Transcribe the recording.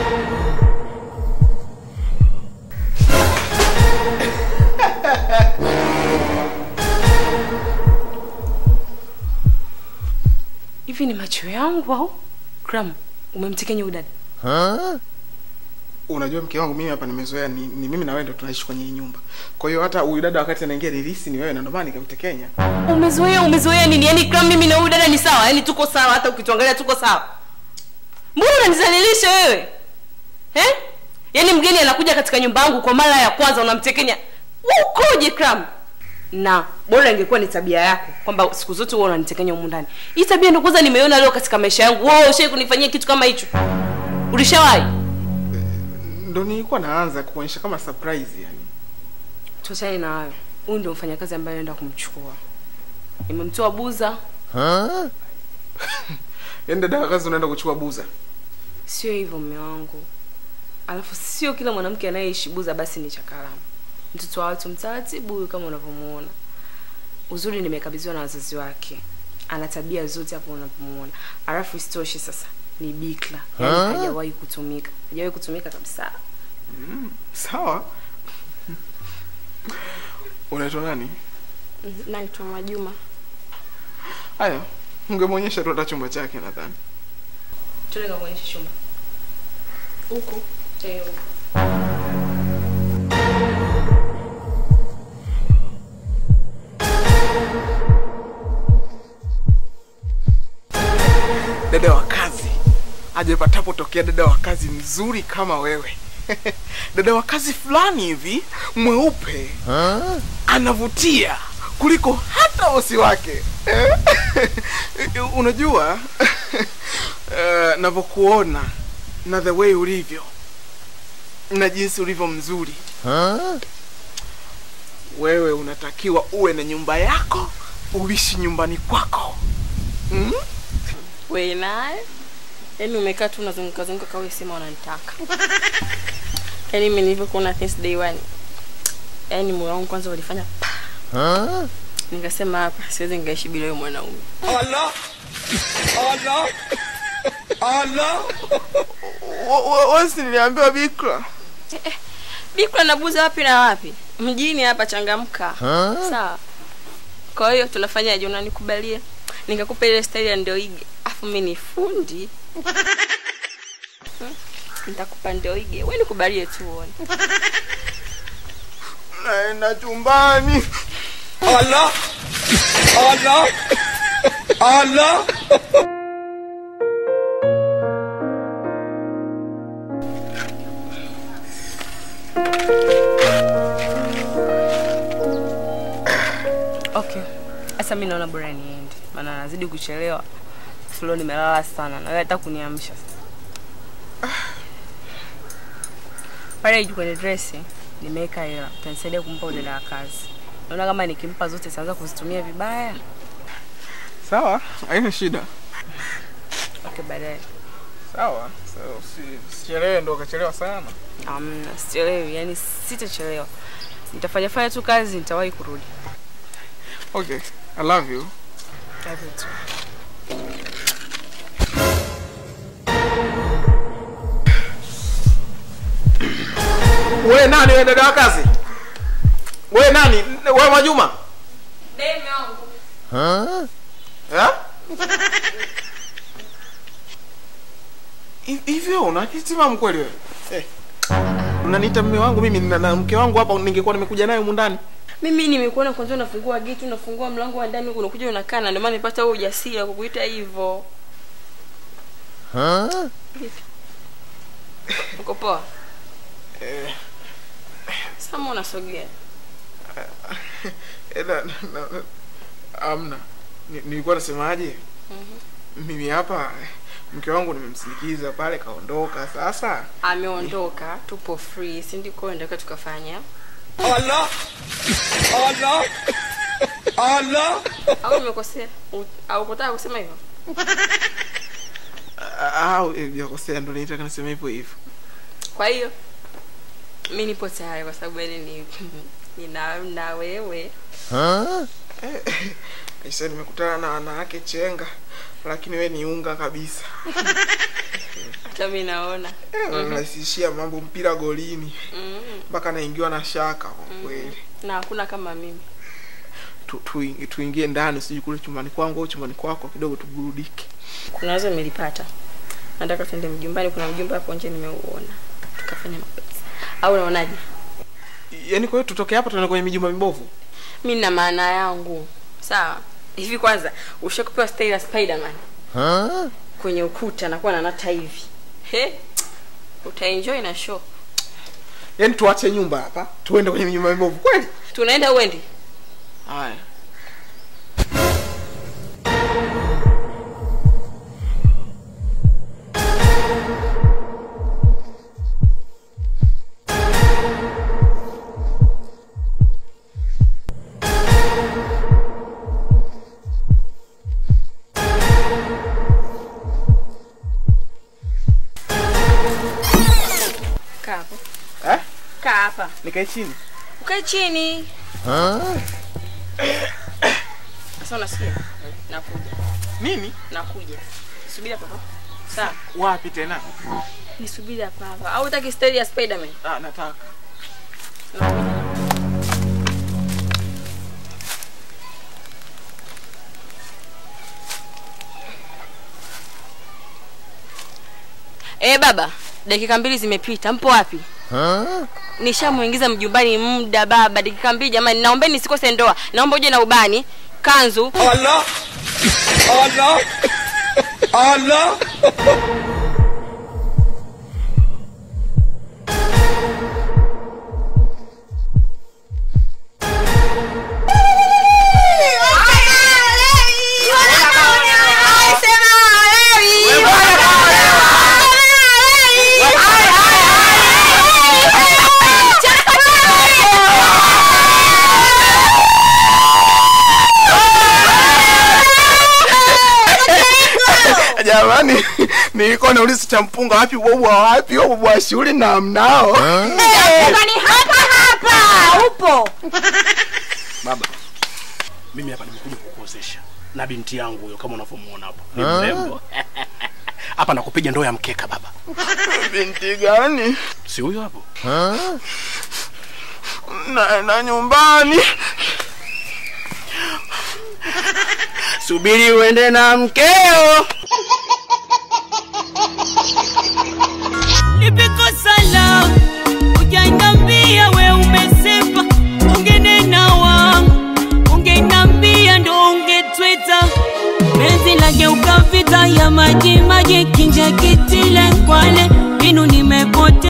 Hivi ni macho yangu au? Kram, umemtekenya udada? Unajua mke wangu mimi hapa nimezoea ni, ni mimi na wewe ndo tunaishi kwenye hii nyumba. Kwa hiyo hata huyu dada wakati anaingia nilihisi ni wewe na ndio maana nikamtekenya. Umezoea, umezoea nini? Yaani Kram, mimi na huyu dada ni sawa, yaani tuko sawa, hata ukituangalia tuko sawa. Mbona unanizalilisha wewe? Eh? Yaani mgeni anakuja katika nyumba yangu kwa mara ya kwanza unamtekenya. Wewe ukoje Kram? Na bora ingekuwa ni tabia yako kwamba siku zote wewe unanitekenya humu ndani. Hii tabia ndio kwanza nimeona leo katika maisha yangu. Wewe ushawahi kunifanyia kitu kama hicho? Ulishawahi? Ndo nilikuwa naanza kuonyesha kama surprise yani. Tuachane na hayo. Huyu ndio mfanyakazi ambaye naenda kumchukua. Nimemtoa buza, Yaani dada wa kazi unaenda kuchukua buza. sio hivyo mume wangu. Alafu sio kila mwanamke anayeishi buza basi ni chakaramu. Mtoto wa watu mtaratibu huyu kama unavyomuona. Uzuri nimekabidhiwa na wazazi wake. Ana tabia zote hapo unavyomuona. Alafu isitoshe sasa ni bikra. Yaani hajawahi kutumika. Hajawahi kutumika kabisa. Sawa. Unaitwa nani? Naitwa Majuma. Haya, ungemwonyesha tu hata chumba chake nadhani. Tuende kuonyesha chumba. Huku Eh, huko. Dada wa kazi. Hajapatapo tokea dada wa kazi mzuri kama wewe. dada wa kazi fulani hivi mweupe anavutia kuliko hata bosi wake unajua uh, navyokuona na the way ulivyo na jinsi ulivyo mzuri wewe unatakiwa uwe na nyumba yako uishi nyumbani kwako mm? we naye, yaani umekaa tu unazunguka zunguka kawe sema unanitaka. Yaani mimi nilivyokuona since day one, yaani moyo wangu kwanza ulifanya pa. Nikasema hapa siwezi nikaishi bila huyo mwanaume. wasi niliambiwa bikra Bikra na buza wapi na wapi? Mjini hapa changamka. Sawa. Kwa hiyo tunafanyaje? Unanikubalia? Nikakupa ile style ya ndio ige. Afu mimi ni fundi. Hmm? Nitakupa ndio ige. Wewe nikubalie tu uone. naenda chumbani Okay. Sasa mimi naona bora niende. Maana nazidi kuchelewa. Flo nimelala sana. Na wewe hata kuniamsha. Pale juu kwenye dress nimeweka hela. Utanisaidia kumpa udada wa kazi. Naona kama nikimpa zote sitaanza kuzitumia vibaya. sawa haina shida Okay, baadaye. sawa so, si- usichelewe ndo ukachelewa sana Amna, sichelewi. Yaani sitachelewa. Nitafanya fanya tu kazi nitawahi kurudi. okay i love you Love you too. we nani we dada wa kazi we nani we majuma Eh? Hi- hivyo unakitima mkweli wewe eh. unaniita mme wangu mimi na, na mke wangu hapa ningekuwa nimekuja naye humu ndani Mimi nimekuona kwanza unafungua geti, unafungua mlango wa ndani, unakuja unakaa na ndio maana nipata huo ujasiri wa kukuita hivyo. Uko poa? eh, Sama unasogea. eh, na, na, na, amna Ni- nilikuwa nasemaje mimi hapa eh, mke wangu nimemsindikiza pale kaondoka sasa Ameondoka, tupo free, si ndiko ndio tukafanya. Au nimekosea? U- Au kutaka kusema hivyo? Ah, au eh, jakosea ndo nitaka niseme hivyo hivyo Kwa hiyo mimi nipo tayari kwa sababu yani ni nina na wewe. Aisa nimekutana na wanawake chenga lakini we ni unga kabisa hata mi naona Eh, unarahisishia mambo mpira golini mm. mpaka naingiwa na shaka kwa kweli na hakuna kama mimi Tu- tuingi- tuingie ndani sijui kule chumbani kwangu au chumbani kwako kidogo tuburudike kuna wazo nimelipata nataka tuende mjumbani kuna mjumba hapo nje nimeuona tukafanya mapenzi au unaonaje yaani kwa hiyo tutoke hapa tuende kwenye mijumba mibovu mi na maana yangu sawa hivi kwanza ushakupewa staili ya spiderman kwenye ukuta nakuwa nanata hivi he utaenjoy na show yaani tuache nyumba hapa tuende kwenye mijumba mibovu kweli tunaenda uendi haya kaa hapo eh? kaa hapa nikae chini ukae chini sasa unasikia nakuja nini nakuja subiri hapa hapa. sawa wapi tena nisubiri hapa hapa au utaki staili ya spiderman ah, nataka nakuja Eh baba, dakika mbili zimepita. Mpo wapi? Nishamuingiza mjumbani muda baba, dakika mbili jamani. Naombeni nisikose ndoa. Naomba uje na ubani, kanzu. Allah Allah Allah jamani nilikuwa nauliza cha mpunga wapi bobu wa wapi au bobu wa shule na mnao Baba, mimi hapa nimekuja kukuozesha na binti yangu huyo, kama unavyomuona hapo, ni mrembo hapa. Nakupiga ndoo ya mkeka baba, binti gani si huyo hapo? na, na nyumbani Subiri uende na mkeo. Nimekosa la ujanambia we umesepa, ungenena wangu, ungenambia ndo ungetwita. Penzi lageuka vita ya maji maji, kinja kitile kwale, inu nimepote